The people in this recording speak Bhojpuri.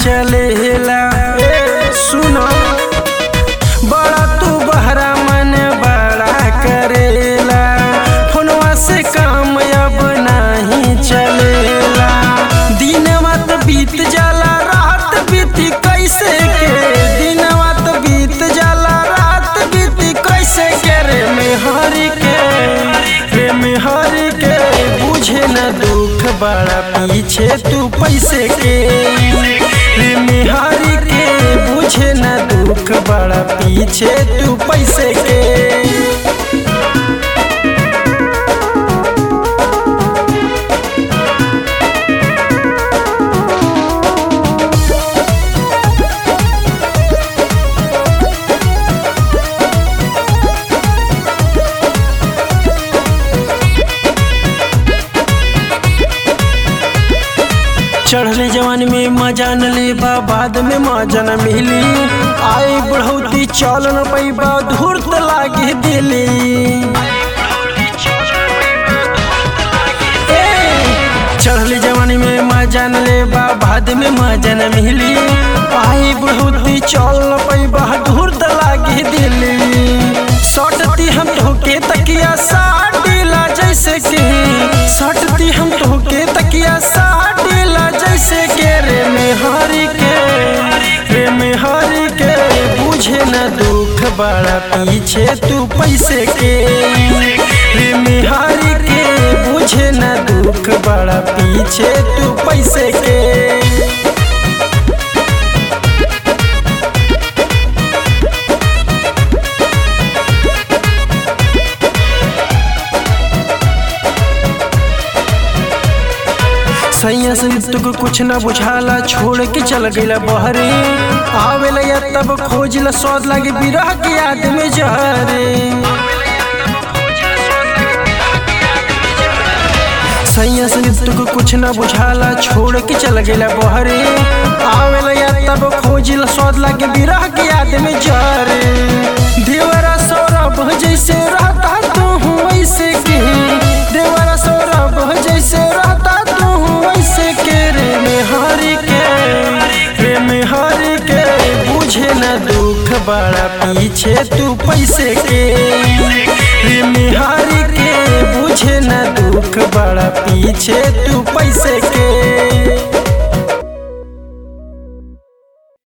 चलेला ए सुनो बड़ा तू बहरा मन बड़ा करेला फोनवा से काम अब नहीं चलेला दिनवा तो बीत जाला रात बीती कैसे के दिनवा तो बीत जाला रात बीती कैसे के रे मेहरी के रे मेहरी के बुझे न दुख बड़ा पीछे तू पैसे के रे मेहरी के बुझे न दुख बड़ा पीछे तू पैसे के चढ़ले जवानी में मजा न लेबा बाद में मजा न मिली आई बढ़ौती चल न पैबा धूर्त लागे दिली ए, चढ़ले जवानी में मजा न लेबा बाद में मजा न मिली आई बढ़ौती चल न पैबा धूर्त लागे दिली सटती हम ठोके तकिया साटीला जैसे कि सटती हम ठोके तकिया साटीला जैसे के रे मेहरी के रे मेहरी के बुझे न दुख बड़ा पीछे तू पैसे के रे मेहरी के बुझे न दुख बड़ा पीछे तू पैसे के सैया से तुक कुछ न बुझाला छोड़ के चल गईला बहरे आवेला या तब खोजला स्वाद लागे बिरह के याद में जहरे सैया से तुक कुछ न बुझाला छोड़ के चल गईला बहरे आवेला या तब खोजला स्वाद लागे बिरह के याद में जहरे देवरा सौरभ जैसे रहता तू वैसे के देवरा सौरभ जैसे रहता तू वैसे के रे मेहरी के रे मेहरी के बुझे न दुख बड़ा पीछे तू पैसे के